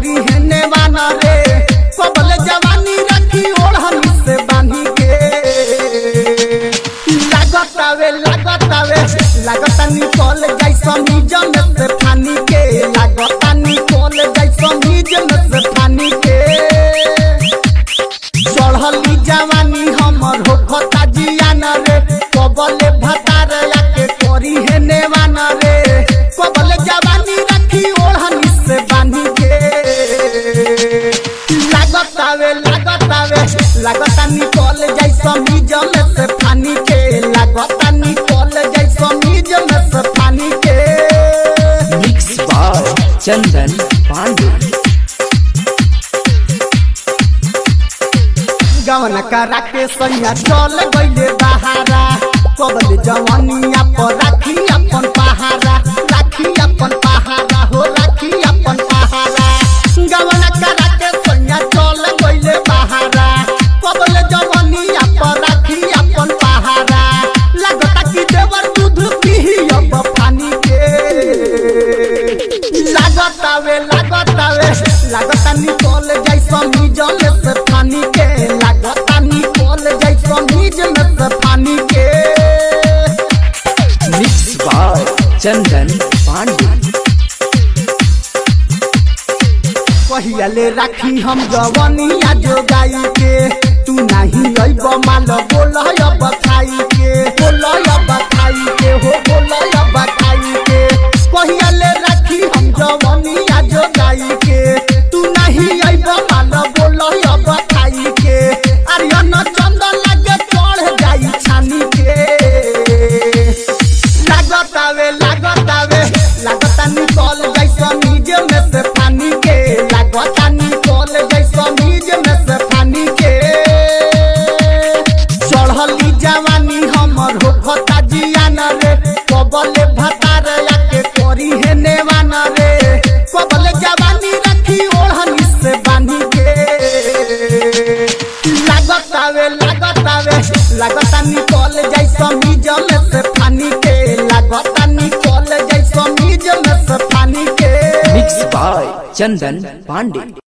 करी है नेवाना रे कबल जवानी रखी ओढ़नी से बांधी के लागतावे लागतावे लागता निकल जाई समीज में से फानी के लागता निकल जाई समीज में से फानी के चढ़ली जवानी हमर हो खता जियान रे कबले भतार आके करी है नेवान रे कबले जवानी रखी ओढ़नी से बांधी के लागतावे लागतावे लागता निकल जाई समीज में से फानी के लागता निकल जाई समीज में से फानी के मिक्स बाय चंदन पांडे गवन करा के सैया चल गईले बहारा कबल जवानिया पर राखी अपन पहारा राखी अपन पहारा हो राखी अपन पहारा गवन करा के सैया चल गईले बहारा कबल जवानिया पर राखी अपन पहारा लगता कि देवर दूध पीही अब पानी के लागतावे लागतावे लागता निकल जाई समीज में से पानी के लागता निकल जाई समीज में से पानी के मिक्स बाय चंदन पांडे पहियाले राखी हम जवनिया जोगाई के तू नहीं अइब माल बोल अब खाई के बोल अब खाई के हो बोल अब खाई के पहियाले राखी हम जवनिया जोगाई के तू नहीं अइब माल बोल अब खाई के आर्यन चंद लगे चढ़ जाई छानी के लागतावे लागतावे लागता निकल जैसा नीज में से पानी के लागता निकल जैसा नीज में से पानी के चढ़ली जवानी हमर हो खता जियान रे कबले भतार आके करी है नेवान रे कबले जवानी रखी ओढ़नी से बांधी के लागतावे लागतावे लागता निकल जाई समीज में से पानी के लागता निकल जाई समीज में से पानी के मिक्स बाय चंदन पांडे